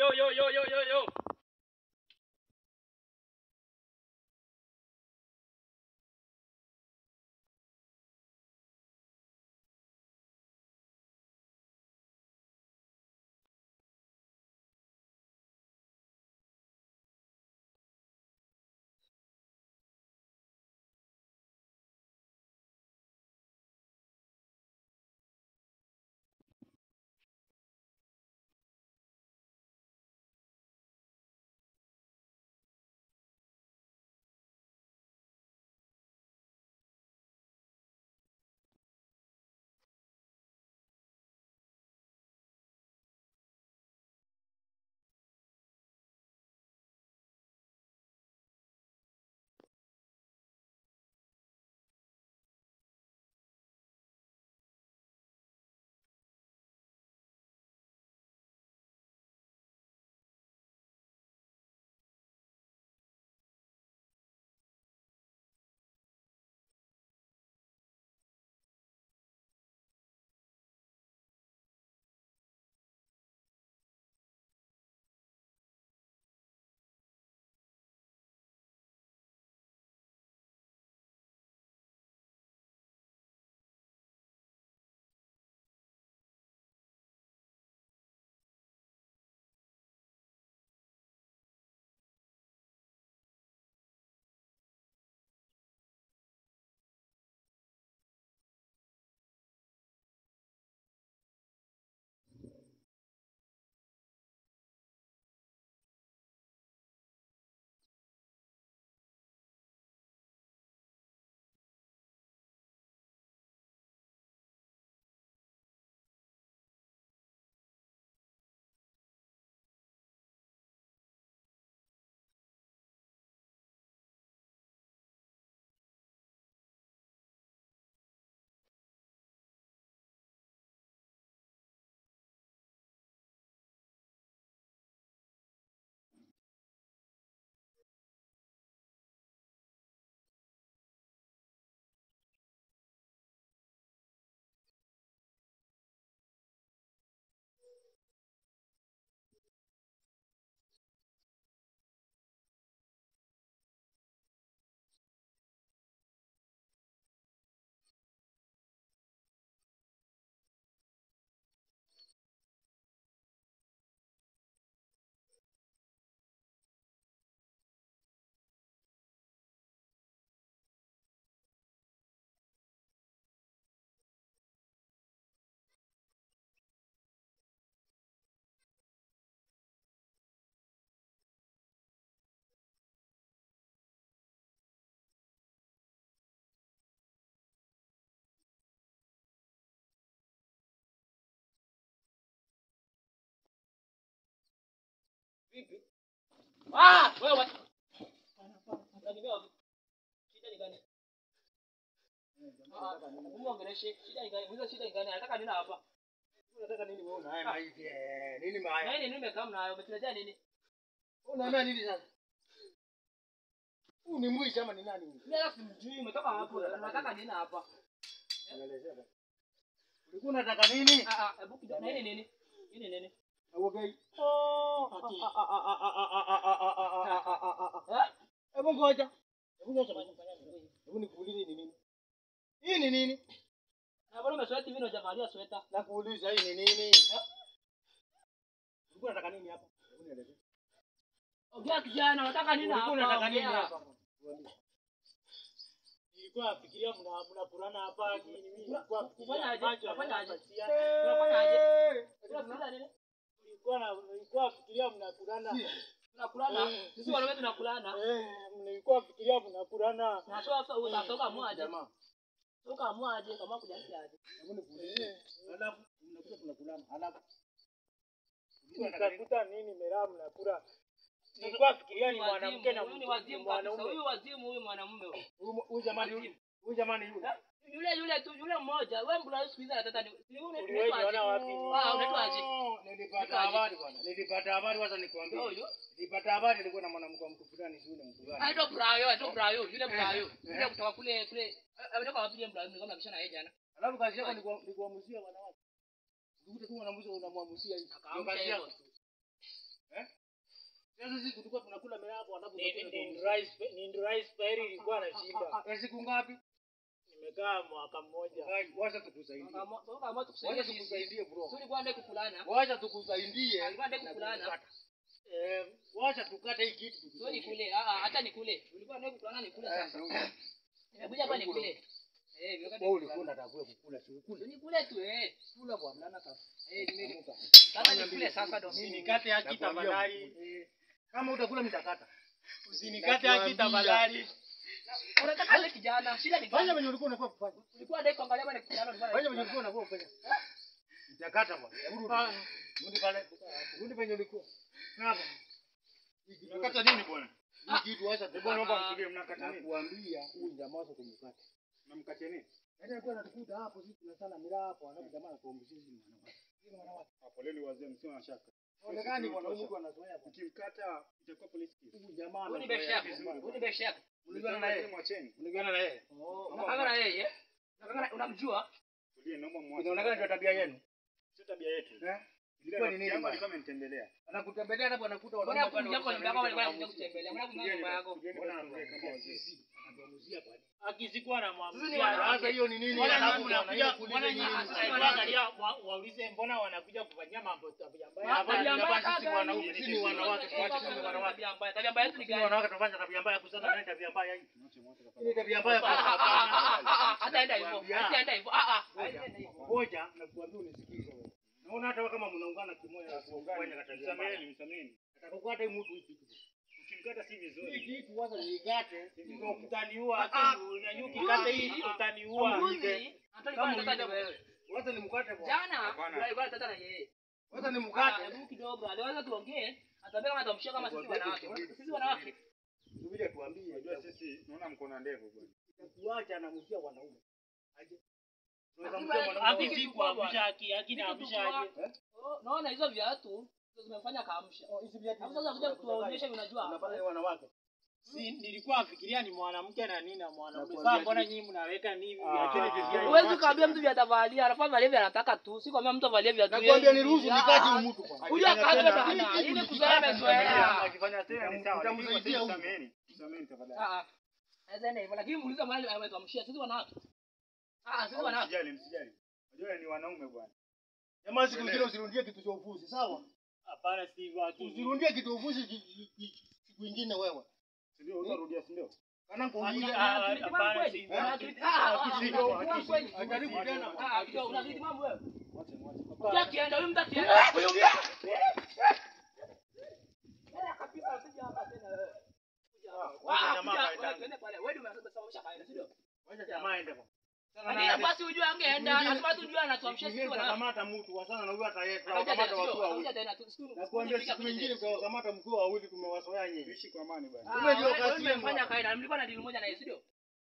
yo yo yo yo yo yo. Vipi? Ah, wewe. Unakimbia wapi? Shida ni gani? Ah, muongeleshe. Shida ni gani? Hizo shida ni gani? Anataka nini hapa? Unataka nini wewe? Haya maiti. eh, Nini maya? Na nini nimekaa mnayo? Umetuletea nini? Unaambia nini sasa? Huu ni mwizi ama ni nani huyu? Mimi hata simjui, umetoka hapo. Unataka nini hapa? Unaelezea basi. Ulikuwa unataka nini? Ah ah, hebu kidogo. Na nini nini? Nini nini? Auogai. Ati. Ah. Hebu ngoja. Hebu ngoja. Hebu nikuulize ni nini? Hii ni nini? Na bado umesweta hivi na hujavalia sweta. Nakuuliza hii ni nini? Ulikuwa unataka nini hapa? Hebu nielezee. Ongea kijana, unataka nini hapa? Ulikuwa unataka nini Ongea. hapa? Tuambie. Nilikuwa nafikiria mna mnapurana hapa nilikuwa Unafanyaje? macho Unafanyaje? yanapatia. Unafanyaje? Unakula nini? Nilikuwa na nilikuwa nafikiria mnapurana. Tunakulana. Sisi wanaume tunakulana. Eh, nilikuwa nafikiria mnapurana. Na sio sasa utatoka mwaje? Jamaa. Toka mwaje kama kujansi aje. Hebu nikuulize. Alafu mnakuja tunakulana. Alafu Nikakuta nini mera mnakula? Nilikuwa nafikiria ni mwanamke na Huyu ni wazimu kabisa. mwanaume. Huyu wazimu huyu mwanamume huyu. Huyu huyu jamani huyu. Huyu jamani yule. Yule yule tu yule mmoja. Wewe mbona siku hizi anataka ni si yule Uliwahi unaitwa niona wapi? Ah, unaitwa aje? Nilipata habari bwana. Nilipata habari wacha nikwambie. Huyu. Nilipata habari nilikuwa na mwanamke wa mtu fulani shule mtu fulani. Aitwa Brayo, aitwa Brayo, yule Brayo. Yule kutoka kule kule. Ametoka wapi yule Brayo? Kama bishana yeye jana. Alafu kazi yako ni kuwa- ni kuamusia wanawake. Ukikuta tu mwanamke unamwamusia hivi. Ndio Akaamsha kazi hilo yako. tu. Eh? Sasa sisi tulikuwa tunakula mila hapo alafu Ni- unakula ni- tu. ni rice- ni rice pairi ilikuwa na shida. Eh, siku ngapi? Nimekaa mwaka mmoja. Ai, Wacha tukusaidie. Kama kama tukusaidie Wacha sisi. tukusaidie bro. Sio ulikuwa ndai kukulana. Wacha tukusaidie. Alikuwa ndai kukulana. Eh, wacha tukate hii kitu. Sio tukusaidie. nikule. Ah ah, hata nikule. Ulikuwa ndai kukulana nikule sasa. Nimekuja hapa nikule. Eh, vile Wewe ulikuwa unataka kukula si ukule. Sio nikule tu eh. Kula bwana sasa. Eh, nime sasa nikule sasa ndo mimi. Usinikate haki Nakwambia tafadhali. ukule. Kama utakula mitakata. Usinikate haki Nakwambia. tafadhali. Unataka ile kijana, shida ni Fanya gani? venye ulikuwa unafaa kufanya. Ulikuwa ndai kuangalia bwana kijana ulikuwa Fanya venye ulikuwa unafaa kufanya. Mitakata bwana. Hebu rudi. Rudi pale. Rudi venye ulikuwa. Hapa. Hii kitu- Unakata nini bwana? hii kitu wacha tu. Bwana naomba mtulie mnakata nini? Nakuambia huyu jamaa wako kumkata. Mnamkatia nini? Yaani alikuwa anatukuta hapo sisi tunasana mila hapo alafu jamaa anatuambia sisi ni wanawake. Sisi ni wanawake. Ah, Poleni wazee msio na shaka. Onekani bwana huyu mtu anazoea bwana. Ukimkata itakuwa polisi kesi. Huyu jamaa Huyu ni anazoea. beshi yako. Huyu ni beshi yako. Mlizana na yeye. Mwacheni. Mlizana na yeye. Oh, unakanga na yeye? Unakanga unamjua? Tulie naomba mwache. Inaonekana ndio tabia yenu. Sio tabia yetu. Eh? Ile Ilikuwa ni nini? yangu bwana? alikuwa amenitembelea. Anakutembelea hapo anakuta Mbona wanaume kuja kwa nyumba yako walikuwa wanakuja wanakuja kutembelea? Mbona kuja nyumba yako? Mbona anakuja kama wazee? Anatuamuzia bwana. Akizikuwa na Sisi ni mwamzia. wanawake. Sasa hiyo ni nini? Mbona Alafu nyinyi bwana, mnakuja hiyo kuuliza mbona nyinyi nyinyi mnasema mnakuja nini? angalia wa- waulize mbona wanakuja kufanyia mambo tabia mbaya. Ma- Hapa tabia ni mbaya nafasi sisi gani? wanaume, sisi ni wanawake, tuache sisi ni wanawake. Tabia mbaya. Tabia mbaya yetu ni Sisi ni gani? wanawake tunafanya tabia mbaya kuzana naye tabia mbaya hii. Mwache mwache Hii tafadhali. ni tabia mbaya Ah, ah, kwa ah, ah, ah, ah, Hataenda hivyo. Nakwambia. Hataenda hivyo. Ah ah. Hataenda hivyo. Ngoja na kuambia unisikize wewe. Naona hata kama mnaungana kimoja na kufanya tabia mbaya. Msameheni, msameheni. Atakukata hii mtu hii kitu. Ukimkata si Hii vizuri. kitu wacha niikate. Ndio utaniua. Ah, Ati unanyuki kata hii utaniua. Mbuzi. Anataka Kama kwanza ulivyo. kata wewe. Wacha nimkate bwana. Jana Hapana. alikuwa anataka na yeye. Wacha Ah, nimkate. Hebu kidogo. Aliwaza tuongee. Atambia kama atamshia kama sisi wanawake. Sisi wanawake. Subiri tuambie. Unajua sisi naona mko na ndevu bwana. Itakuacha anamkia wanaume. Aje. Tunaweza Lakini mkia bwana, mwanaume. Haki si kuamsha haki, haki na amsha aje. Oh, naona hizo viatu ndio zimefanya kaamsha. Oh, hizi viatu. Hapo sasa kuja kutuonyesha unajua. Unafanya ni wanawake. Si nilikuwa nafikiria ni mwanamke na nini na mwanaume. Nakwambia Sasa mbona hivi. nyinyi mnaweka ni hivi Ah. viacheni vizuri. Huwezi kuambia mtu vyatavalia, anafaa valie vya anataka tu. Si kwambia mtu avalie viatu. Nakwambia yeye. niruhusu Ah, nikate ah. huyu mtu bwana. Huyu akaanza Tena, dada. hii Ile kitu kuzoea nikikata amezoea. Akifanya tena ni sawa. lakini Utamsaidia kwa huyu. sasa Msameheni. Msameheni tafadhali. Ah ah. Naweza enda hivyo lakini muulize mahali ametuamshia sisi wanawake. Ah, sisi Ah, wanawake. Msijali, msijali. Unajua ni wanaume bwana. Jamaa siku nyingine usirundie kitu cha ufuzi, sawa? Hapana si hivyo haki. Usirundie kitu cha ufuzi ki- ki- ki- siku nyingine wewe. Si ndio utarudia si ndio? Kana Haki- kuuliza. ah, Akili timamu hapana, kweli? si hivyo. Una akili- ah, ah, ah, Akili una timamu, akili timamu kweli? Ajaribu tena. Ah, ah, kidogo, una akili timamu wewe? Mwache mwache. Mtu akienda, huyu mtu akienda. Huyu mtu- Nenda kabisa, usije hapa tena wewe. Kuja hapa. wacha Ah, jamaa kuja, kaenda. wewe twende pale. Wewe ndio umesababisha kaenda, si ndio? Wacha jamaa aende bwana. Lakini basi ujue angeenda, lazima tujue anatuamshia sisi wanawake. Utakamata mtu wasana na huyu hata yeye Atakuja tutawakamata tena, watu sio? wawili. Atakuja tena, tu- siku- Nakwambia siku siku nyingine nyingine. tutawakamata mkiwa wawili tumewasoea nyinyi. Tuishi kwa amani bwana. Ah, Kumbe ndio wewe- kazi wewe yenu mmefanya hapa. kaida, mlikuwa na deal moja na yeye, si ndio?